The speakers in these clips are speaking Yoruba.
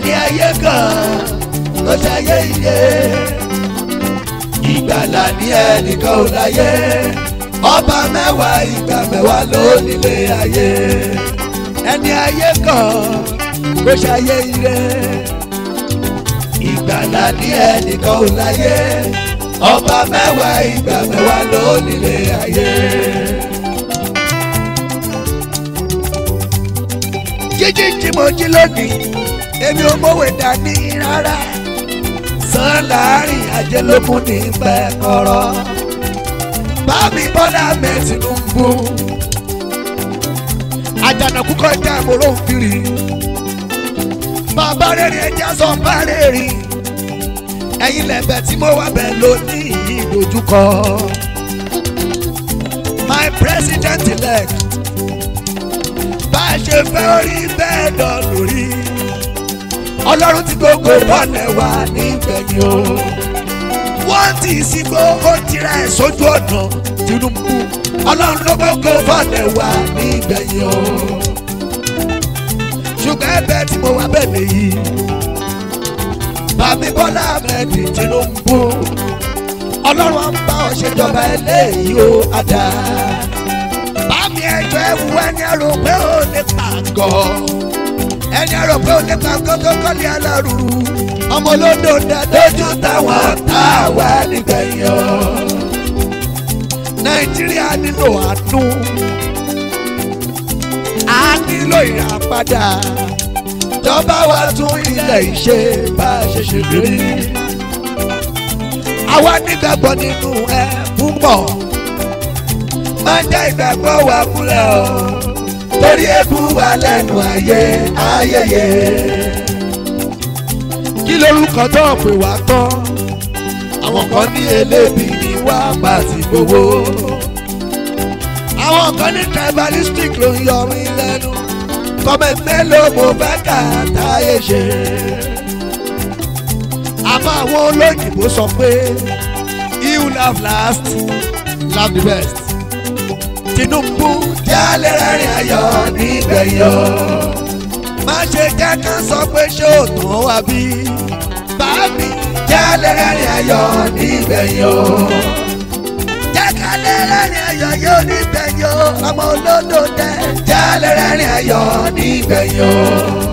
ẹni ayé kan ló ṣayé iye ìgbàlà ní ẹnìkan ò láyé ọba mẹ́wàá ìgbà mẹ́wàá ló nílé ayé ẹni ayé kan ló ṣayé ire ìgbàlà ní ẹnìkan ò láyé ọba mẹ́wàá ìgbà mẹ́wàá ló nílé ayé. jíjí tí mo jí lónìí èmi ò mọ̀wé dání rárá sàn láàrin ajé ló mú ní pẹ́ kọ́rọ́ bámi bọ́lá mẹ́ Tinubu àjànàkú kọjá ìmọ̀ràn òfìrí bàbá rere ẹja sọ bá rere ẹ̀yin lẹ́bẹ̀ tí mo wà bẹ̀ lónìí ìdojúkọ my president elect bá a ṣe fẹ́ orí bẹ́ẹ̀ dán lórí ọlọ́run ti gbogbo bọ́ọ̀lẹ̀ wá nígbẹ̀yìn o wọ́n ti sígbó ó tira ẹ̀ sójú ọ̀nà Tinubu ọlọ́run ló gbogbo bọ́ọ̀lẹ̀ wá nígbẹ̀yìn o ṣùgbọ́n ẹ̀bẹ̀ tí mo wá bẹ̀ nìyí bàmí Bọ́lá Ahmed Tinubu ọlọ́run á ń bá ọ ṣèjọba eléyìí ó àdá bàmí ẹjọ́ ẹ̀wù ẹni ẹ̀rọ pé ó lè pàgọ́ ẹni ẹ̀rọ pé ó lè pàgọ́ tó kọ́lé alárùrù ọmọ olódò dàdójú táwọn táwa nígbẹ̀yìn ọ Nàìjíríà nílò àánú a nílò ìràpadà jọba wa tún ilẹ̀ ìṣe bá a ṣe ṣe rí. àwa nígbàgbọ́ nínú ẹ púpọ̀ má jẹ́ ìgbàgbọ́ wa múlẹ̀ o torí ebú wa lẹ́nu ayé ayẹyẹ. kí lorúkọ tó pè wá tán àwọn kan ní elébi ní wá bá ti gbowó àwọn kan ní tribalistic ló ń yọ mí lẹ́nu kọ́mẹ̀ mélòó mo fẹ́ kà táyé ṣe. àmọ́ àwọn olóyìnbó sọ pé he who laugh last laugh the best. Tinubu jálẹ̀ rẹ́rìn ayọ̀ nígbẹ̀yìn o. má ṣe jẹ́ ká sọ pé ṣé ò tán wá bí. bàbí jálẹ̀ rẹ́rìn ayọ̀ nígbẹ̀yìn o. jẹ́ ká lè rẹ́rìn ayọ̀ yóò nígbẹ̀yìn o. ọmọ olódò dẹ́ jálẹ̀ rẹ́rìn ayọ̀ nígbẹ̀yìn o.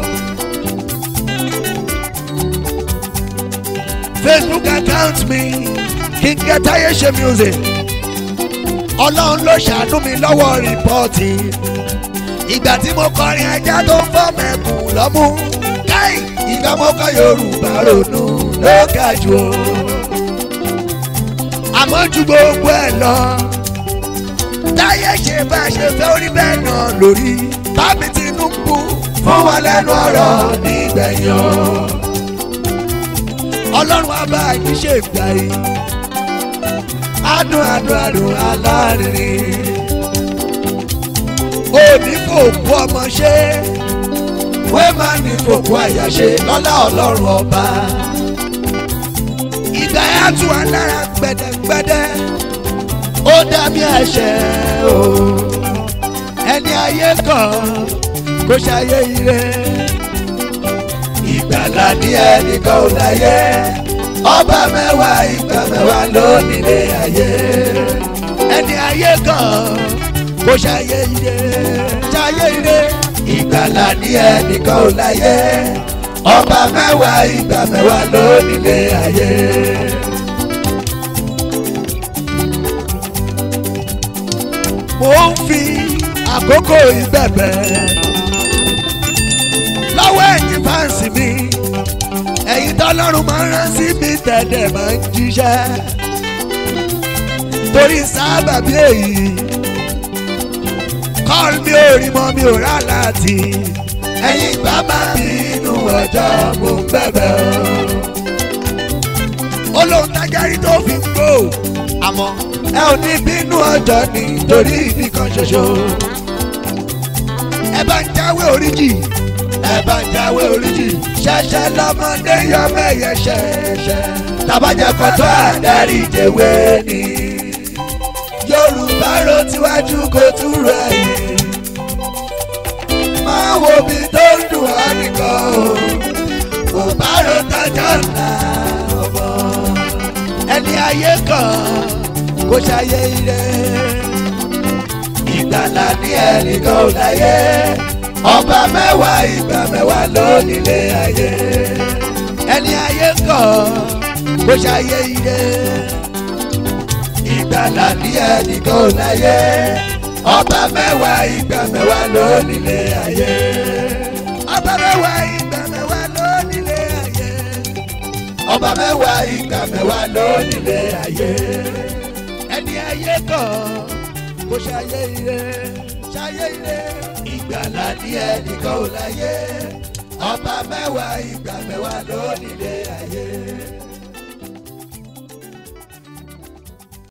Facebook account mi King Atayese music ọlọ́run ló ṣàánú mi lọ́wọ́ rìpọ́ọ̀tì ìgbà tí mo kọrin ajá tó ń fọ́ mẹ́kùn lọ́mú káì ìgbà mo kọ Yorùbá ronú ló ga jù o àmọ́ ju gbogbo ẹ̀ lọ táyé ṣe bá ṣe fẹ́ orí bẹ́ẹ̀ náà lórí bámi Tinubu fún wa lẹ́nu ọ̀rọ̀ nígbẹ̀yìn o ọlọ́run á bá yín ṣe ìgbà yìí adùn adùn adùn alárinrin òní fòkú ọmọ ṣe wé má ní fòkú àyà ṣe lọ́lá ọlọ́run ọba ìgbà yà tù wá lára gbẹdẹgbẹdẹ ó dàbí ẹ̀ṣẹ̀ o ẹni ayé kan kò ṣàyè ire ìgbàlà ní ẹnìkan ò láyé ọba mẹ́wàá ìgbà mẹ́wàá ló nílé ayé ẹni ayé kan kò ṣàyè ire ṣàyè ire ìgbàlà ní ẹnìkan ò láyé ọba mẹ́wàá ìgbà mẹ́wàá ló nílé ayé. mo ń fi àkókò ìbẹ̀bẹ̀ lọ́wọ́ ẹ̀yin fáǹsì mi ẹ̀yin tọ́lọ́run máa ń rán sí mi tẹ̀lé máa ń jíṣẹ́ torí sábà bí èyí kọ́ọ̀lù mi ò rí mọ́ mi ò rà láti ẹ̀yin bàbá mi inú ọjọ́ mo ń bẹ̀bẹ̀ o olóhùn tájárí tó fi ń gbó àmọ́ ẹ ò ní bínú ọjọ́ nítorí nìkan ṣoṣo ẹ bá ń jáwé oríjì ẹ bá ń jáwé oríjì ṣẹ̀ṣẹ̀ lọ́mọdé yọ mẹ́yẹ ṣẹ̀ṣẹ̀ tàbájẹ́ kọ́tọ́ àdárí jẹ̀wé ni yorùbá ro tiwájú kò túrò ẹ̀yìn máa wo bí tó ń dùn ọ́ nìkan o ayé kan kó ṣayé ire ìgbàlà ní ẹnìkan ò láyé ọba mẹ́wàá ìgbà mẹ́wàá ló nílé ayé ẹni ayé kan kó ṣayé ire ìgbàlà ní ẹnìkan ò láyé ọba mẹ́wàá ìgbà mẹ́wàá ló nílé ayé ọba mẹ́wàá ìgbà mẹ́wàá ló nílé ayé ọba mẹ́wàá ìgbà mẹ́wàá ló nílé ayé ẹni ayé kan kó ṣayé ire ṣayé ire ìgbàlà ní ẹnìkan ò láyé ọba mẹ́wàá ìgbà mẹ́wàá ló nílé